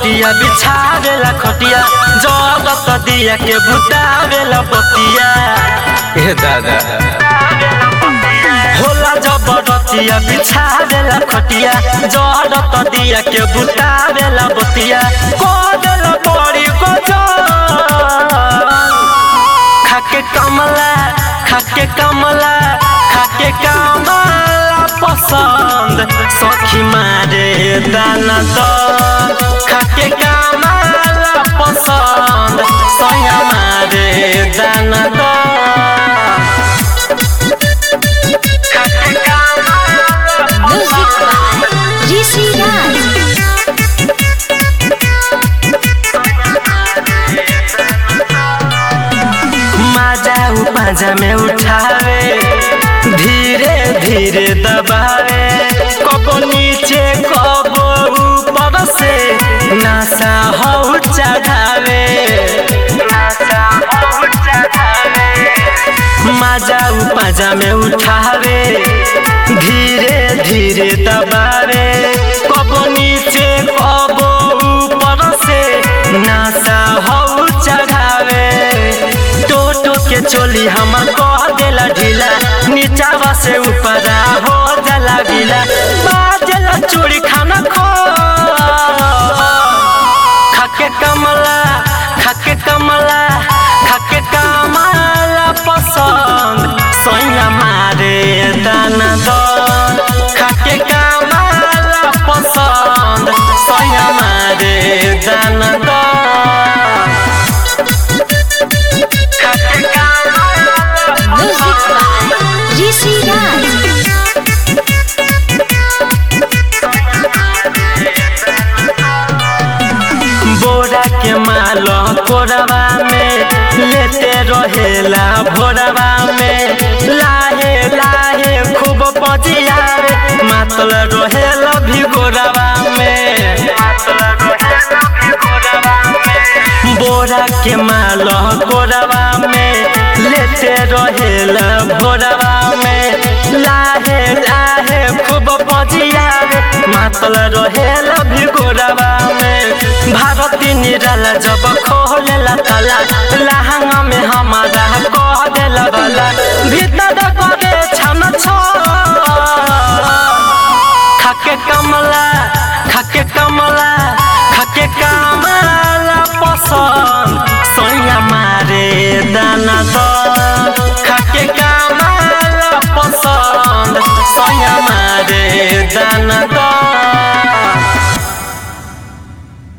रतिया बिछावेला खटिया जगत दिया के बुतावेला बतिया ए दादा होला जबरतिया बिछावेला खटिया जगत दिया के बुतावेला बतिया कोदल बड़ी गजल खाके कमला खाके कमला खाके कमला पसंद सखी मारे दाना तो खाके कमला पसंद सया मारे दाना तो खाके कमला Music by Rishi Raj. माजा उ पाजा में उठावे धीरे धीरे दबावे कबो नीचे कबो ऊपर से नशा हो चढ़ावे नशा हो चढ़ावे माजा उ पाजा में उठावे धीरे धीरे दबावे कबो नीचे कबो ऊपर से नशा हो चढ़ावे टोटो के चोली हम कह देला ढीला नीचावा से ऊपरा हो जाला गीला बाजला चूड़ी खाना खो खाके कमला खाके कमला खाके कमला पसंद सोया मारे दाना दो खाके कमला पसंद सोया मारे दाना दो खाके कमला Music by Rishi Raj. बोरा के माल कोरवा में लेते रहेला भोरवा में लाहे लाहे खूब पजिया मातल रहेला भी गोरवा में बोरा के माल कोरवा में लेते रहेला भोरवा में लाहे लाहे खूब पजिया मातल रहेला भी गोरवा में भारती निराला जब खोलेला ताला लहंगा में हमारा कह देला वाला भीतर करे छन छो खाके कमला खाके कमला खाके कमला पसंद सोया मारे दाना दो खाके कमला पसंद सोया मारे दाना दो